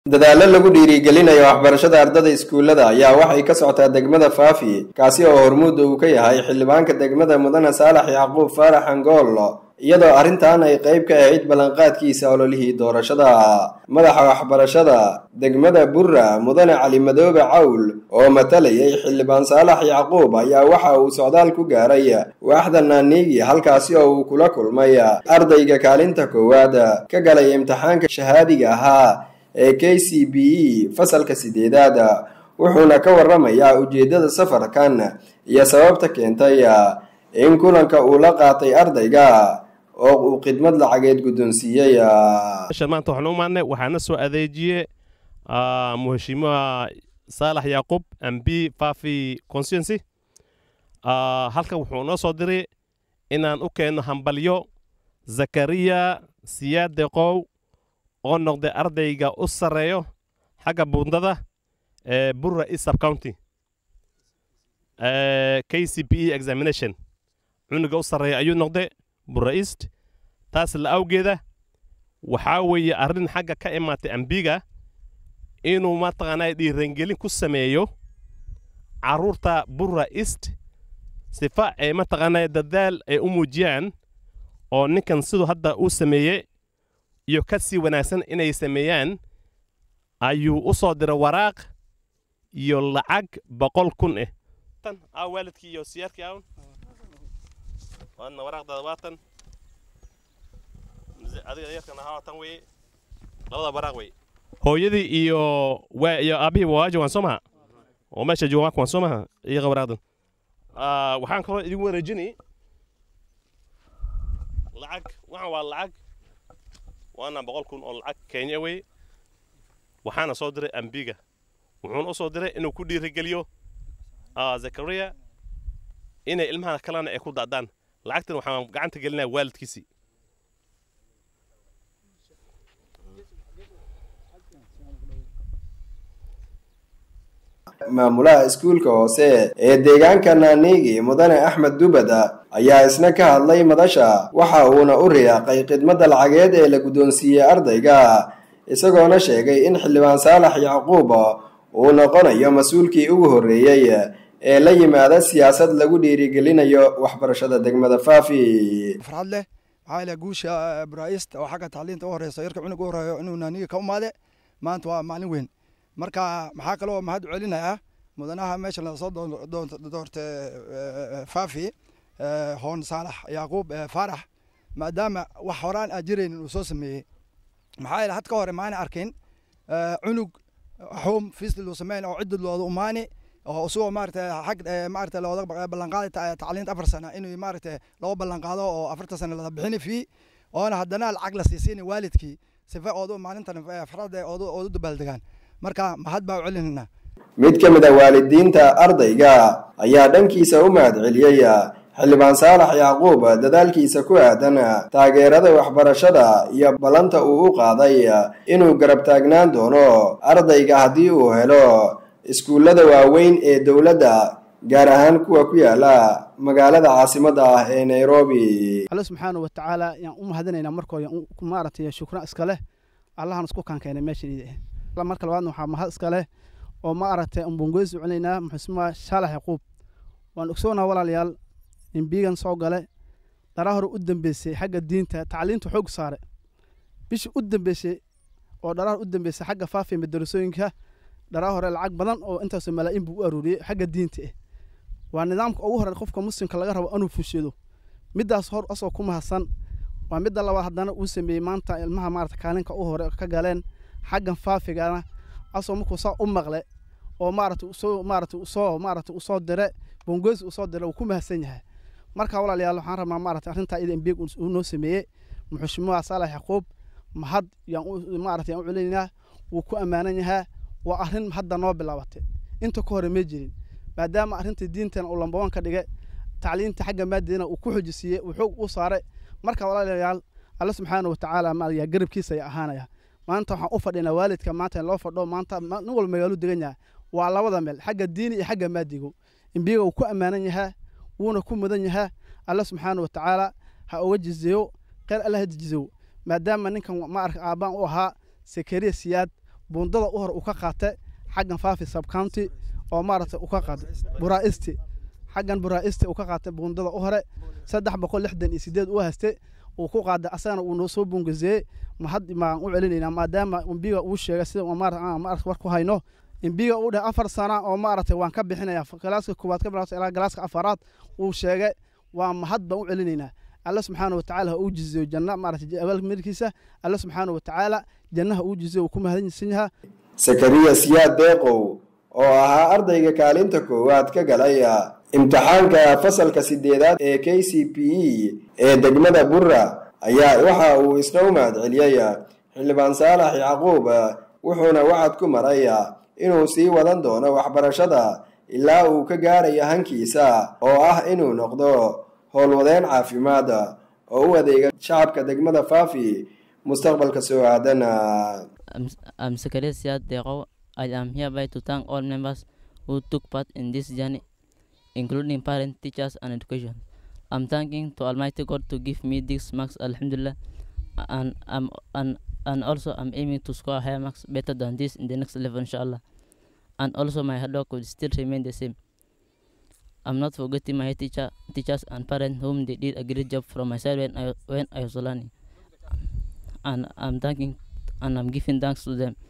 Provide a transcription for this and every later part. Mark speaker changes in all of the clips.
Speaker 1: dadaallo lagu dhiirigelinayo waxbarashada ardada iskuullada ayaa waxay ka socotaa degmada faafi kaasi oo hormuudda uu ka yahay xildhibaanka degmada mudane saalax yacquub faarax angool iyadoo arrintan ay qayb ka ahayd ballanqaadkiisa ololihii doorashada madaxa waxbarashada degmada burra mudane cali madoobe cawl oo matalayay xildhibaan saalax yacquub ayaa waxa uu socdaal ku gaaray waaxda naaniigi halkaasi oo uu kula kulmay ardayga kaalinta koowaad ka galay imtixaanka shahaadiga ahaa ee k c b e fasalka sideedaad wuxuuna ka waramayaa ujeeddada safarkan iyo sababta keentay in kulanka uu la qaatay ardayga oo uu khidmad lacageed guddoonsiiyey
Speaker 2: maanta waxaan u maadnay waxaana soo adeejiyey muheshimiwa saalax yacquub mb fafi constituency halkan wuxuu noo soo diray inaan u keenno hambalyo zakariya siyaad deqow oo noqday ardayga u sarreeyo xagga buundada ee burra east sub county k c b e examination cunuga u sarreeya ayuu noqday burra east taas la awgeeda waxaa weeye arrin xagga ka imaatay ambiga inuu mataqaanaa dhiirangelin ku sameeyo carruurta burra east sifa ay mataqaanaa dadaal ay u muujiyaan oo ninkan siduu hadda uu sameeyey iyo ka sii wanaagsan inay sameeyaan ayuu u soo diray waraaq iyo lacag boqol kun eh tan aa waalidkii iyo siyaarkii awn waadna waraaqdaada waatan adiga yarkan ahaa tan weye labada waraaq wey hooyadii iyo waa iyo aabihii waajo waan soo maha oo meesha joogaan waan soo maha iyaga waraaqdan waxaan kaloo idin wareejini lacag waxaan waa lacag waana boqol kun oo lacag kenya wey waxaana soo diray ambiga wuxuuna u soo diray inuu ku dhiirigeliyo zakariya inay ilmaha kalena ay ku da'daan lacagtan waxaan gacanta gelinaya waalidkiisii
Speaker 1: maamulaha iskuulka hoose ee deegaanka naaniigi mudane axmed dubada ayaa isna ka hadlay madasha waxa uuna u riyaaqay khidmadda lacageed ee la guddoonsiiyey ardayga isagoona sheegay in xildhibaan saalax yacquub uu noqonayo mas-uulkii ugu horreeyey ee la yimaada siyaasad lagu dhiirigelinayo waxbarashada degmada faafi
Speaker 3: farxad leh maxaa ilaha guusha baraist oo xagga tacliinta u horeysa yarka cunug u horeeyo inuu naaniga ka umaade maanta waa maalin weyn marka maxaa kaloo mahad celinayaa mudanaha meesha lasoo doortay faafi hoon saalax yacquub faarax maadaama wax horaan aan jiraynin uu soo sameeyey maxaa yeele had ka hore maana arkin cunug xum fiisli luu sameyn oo ciddi looda umaani oo isagoo maarata xag maarata looda ballanqaaday tacliinta afar sana inuu maarata loo ballanqaado oo afarta sana lada bixini fii oona haddana lacag la siisiini waalidkii sifa oodu maalintan farada oodu oodu dabaaldegaan marka mahad baa u celinayna
Speaker 1: mid ka mid a waalidiinta ardayga ayaa dhankiisa u mahad celiyey xildhibaan saalax yacquub dadaalkiisa ku aadan taageerada waxbarashada iyo ballanta uu u qaaday inuu garab taagnaan doono ardayga haddii uu helo iskuullada waaweyn ee dowladda gaar ahaan kuwa ku yaala magaalada caasimadda ah ee nairobi
Speaker 4: alle subxaana wa tacaala yaan u mahadinaynaa markooda maaragtay shukra iska leh allahan isku kaankeenay meeshan marka labaadna waxaa mahad iska leh oo ma aragtay umbongoysi celinaynaa muxusmaa shaalax yaquub waan ogsoonaa walaalayaal imbigan soo gale dharaa hore u dambeysay xagga diinta tacliinta xoog saare bishii u dambeysay oo dharaa hore u dambeysay xagga faafiya madarasooyinka dharaa hore lacag badan oo intaasoo malaa'iin buu u aruuriyey xagga diinta ah waa nidaamka ugu hore qofka muslimka laga rabo inuu fushado middaas hor asoo ku mahadsan waa midda labaad haddana uu sameeyey maanta ilmaha maarata kaalinka u hore ka galeen xaggan faafigana asoo markuu saa u maqle oo maarata usoo maarata usoo maarata usoo dire bongoys usoo dire uu ku mahadsan yahay marka walaalayaal waxaan rabnaa maarata arrintaa ida imbiig uu noo sameeyey muxushimuha saalax yaquub mahad yaan maarata yaan u celinaynaa wuu ku ammaanan yahaa waa arrin hadda noo bilaabatay inta ka hore ma jirin maadaama arrinta diintana uu lambawan ka dhigay tacliinta xagga maadadina uu ku xojisiiyey uu xoog u saaray marka walaalayaal alle subxaana wa tacaala maaraya garabkiisa ayaa ahaanaya maanta waxaan u fadhinaa waalidka maanta in loo fadho maanta nin walba magaalu degan yahay waa labada meel xagga diini iyo xagga maadigo imbiga uu ku ammaanan yahaa wuuna ku mudan yahaa alle subxaana wa tacaala ha uga jizeeyo kheyr alle ha jizeeyo maadaama ninkan ma arka aabbaan u ahaa sakariya siyaad buundada u hor uu ka qaatay xaggan faafi subcounty oo maaragtay uu ka qaatay buraisti xaggan buraisti uu ka qaatay buundada u hore saddex boqol lixdan iyo sideed uu haystay uu ku qaaday asagana uu noo soo bungazeeyey mahad baan u celinaynaa maadaama imbiga uu sheegay sida maarata war ku hayno imbiga uu dheh afar sana oo maaragtay waan ka bixinaya galaaska koowaad ka bilaabta ilaa galaaska afaraad uu sheegay waa mahad baan u celinaynaa alle subxaana watacaala ha uu jizeeyo janna maaragtay abaalmirkiisa alle subxaana watacaala jannaha uu jizeeyo uu ku mahadsan yahaa
Speaker 1: sakariya siyaad deeqow oo ahaa ardayga kaalinta koowaad ka galay imtixaanka fasalka sideedaad ee k c p e ee degmada burra ayaa waxa uu isna u mahad celiyey xildhibaan saalax yacquub wuxuuna wacad ku maray inuu sii wadan doono waxbarashada ilaa uu ka gaarayo hankiisa oo ah inuu noqdo howlwadeen caafimaad oo u adeega shacabka degmada faafi mustaqbalka soo aadan
Speaker 5: I'm Zakaria Siad Deko. I am hereby to thank all members who took part in this journey, including parents, teachers, and education. I'm thanking to Almighty God to give me these marks, Alhamdulillah, and I'm and and also I'm aiming to score higher marks better than this in the next level, inshallah. And also my hard work will still remain the same. I'm not forgetting my teacher, teachers and parents whom they did a great job from my side when I when I was learning. And I'm thanking and I'm giving thanks to them.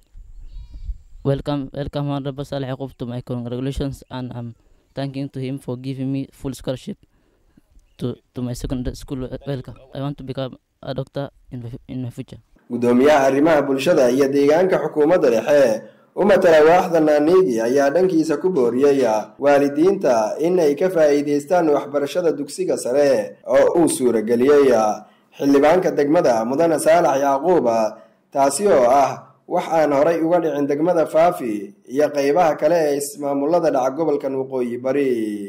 Speaker 5: Welcome, welcome, Honorable Saleh Yaqub to my congratulations, and I'm thanking to him for giving me full scholarship to, to my secondary school. Welcome. I want to become a doctor in my, in my future.
Speaker 1: gudoomiyaha arrimaha bulshada iyo deegaanka xukuumadda dhexe u matala waaxda naaniigi ayaa dhankiisa ku booriyey waalidiinta in ay ka faa'iidaystaan waxbarashada dugsiga sare oo uu suurageliyey xildhibaanka degmada mudane saalax yacquub taasi oo ah wax aan horay uga dhicin degmada faafi iyo qeybaha kale ee ismaamulada dhaca gobolkan waqooyi bari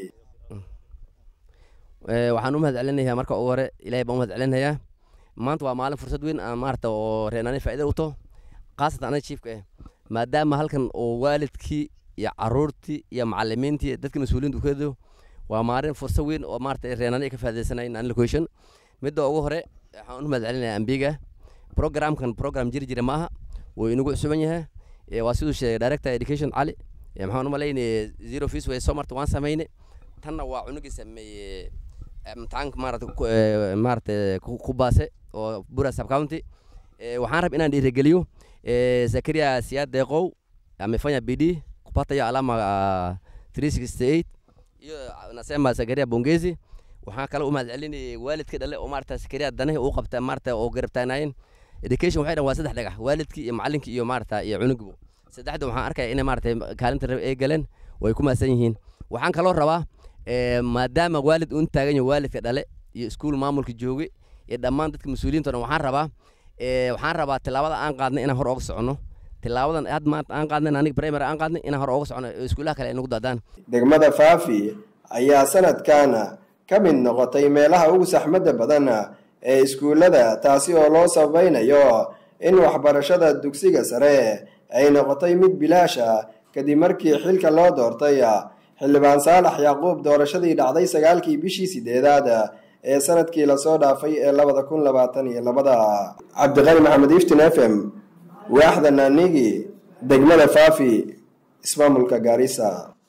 Speaker 6: waxaan u mahad celinayaa marka ugu hore ilahay baan u mahad celinayaa maanta waa maalin fursad weyn aan maarata oo reenaani faa'iida u taho khaasatan anaga jiifka ah maadaama halkan oo waalidkii iyo caruurtii iyo macalimiintii dadka mas-uuliyiinta u keedo waa maalin fursad weyn oo maarata reenaani ay ka faa'iidaysanayeen aan location midda ugu hore waxaan u mahad celinayaa ambiga programkan program jiri jira maaha wuu inagu cusuban yahay waa siduu sheegay director education cali maxaan u malaynaya zero fees way soo marta waan samayne tanna waa cunugii sameeye imtixaanka maarata maarata ku baase oo bura sub county waxaan rab inaan dhiirigeliyo zakaria siyaad deeqow amefanya bidii kupatayo alama three sixty eight iyo nasema zakaria bongezi waxaan kale u mahad celinayay waalidka dhale oo maarata zakaria danahi uu qabta maarata oo garabtaanaayeen education waxay dhan waa saddex dhagax waalidkii iyo macalinkii iyo maarata iyo cunugibu saddexda waxaan arkaya inay maarata kaalinta rab ay galeen way ku mahadsan yihiin waxaan kaloo rabaa maadaama waalid uun taagan yahay waalidka dhale iyo iskuul maamulka joogay iyo dhammaan dadka mas-uuliyiinta dhan waxaan rabaa waxaan rabaa tilaabada aan qaadnay inaan hor ooga soconno tilaabadan had maanta aan qaadnay aniga primary aan qaadnay inaan hor ooga soconno oo iskuulaha kale ay nagu daadaan
Speaker 1: degmada faafi ayaa sanadkan ka mid noqotay meelaha ugu saxmadda badan ee iskuullada taasi oo loo sabaynayo in waxbarashada dugsiga sare ay noqotay mid bilaasha kadib markii xilka loo doortay xildhibaan saalax yacquub doorashadii dhacday sagaalkii bishii sideedaad ee sanadkii lasoo dhaafay ee labada kun labaatan iyo labada cabdiqani maxamed iftin f m waaxda naanigi degmada faafi ismaamulka gaarisa